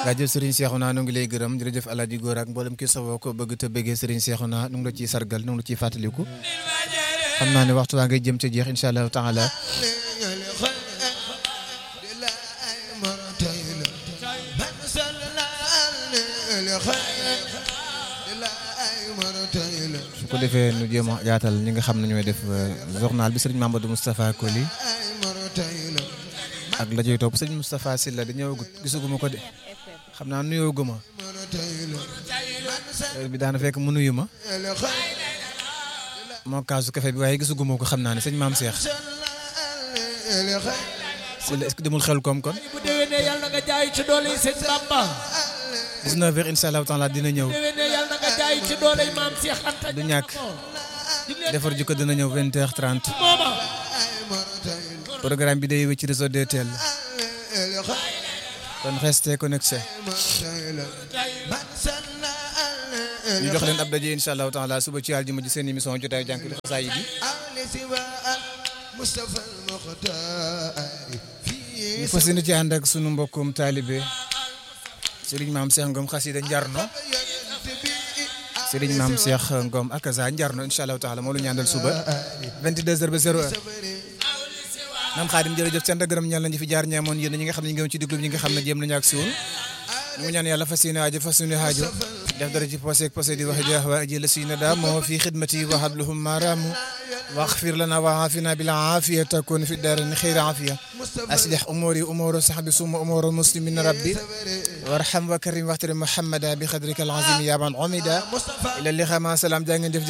jaajëf Serigne Cheikhouna nu ngi lay gërëm jërëjëf Alaaji Góor ak mboolem ki safoo ko bëgg te bëggee Serigne Cheikhouna nu ngi la ciy sargal nu ngi la ciy fàttaliku xam naa ne waxtu waa ngay jëm ca jeex incha allahu taala su ko defee nu jéem a yaatal ñi nga xam ne ñooy def journal bi Serigne Mamadou Moustapha Koli ak la joy topp sëñ Moustapha Sylla di ñëwagut gisuguma ko de xam naa nuyoo guma bi daana fekk mu nuyu ma moo kaasu café bi waaye gisuguma ko xam naa ne sëñ maam Cheikh Sylla est-ce que demul xel koom kon bu déwénee yàlla nga jaay ci doole yi sëñ Bamba 19 heures incha allahu taala dina ñëw déwénee yàlla nga jaay ci doole yi maam Cheikh Anta du ñàkk defar ji ko dina ñëw 20 heures 30 mooma programme bi day wéy ci réseau DTL kon restez connecté ñu jox leen ab daje incha allahu taala suba ci àljuma ji seen émission jotaayu jànkali xasaay yi ñu fas yéene ci ànd ak sunu mbokkum taalibe Serigne Maam Cheikh Ngom xasida Njarno Serigne Maam Cheikh Ngom ak Asa Njarno incha allahu taala moo lu ñu àndal suba 22h ba 0h. maam Xaadim jërëjëf sant gërëm ñal nañu fi jaar ñaamoon yéen ñi nga xam ne ñu ngi ci diglu ñi nga xam ne jéem nañu ak siwul ñu ngi ñaan yàlla fas yéene aajo fas yéene aajo def dara ci posé ak posé di wax jaax waa aji la siina daa moo fi xidmati wa habluhum maramu واغفر لنا وعافنا بالعافية تكون في الدارين خير عافية أصلح أموري أمور صحبي ثم أمور المسلمين ربي وارحم وكرم واحترم محمدا بقدرك العظيم يا من عمدا إلى اللقاء مع السلامة جا ngeen jëf